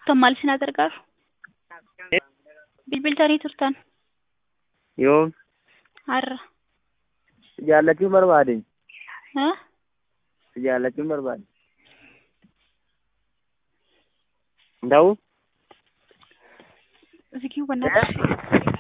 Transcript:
turtan maal isin gargaaru? Bilbiltanii turtan Yoom har'a. si jaallachuun barbaade Haa? si jaallachuun barbaade. Hin ta'uu? Zikii wannata.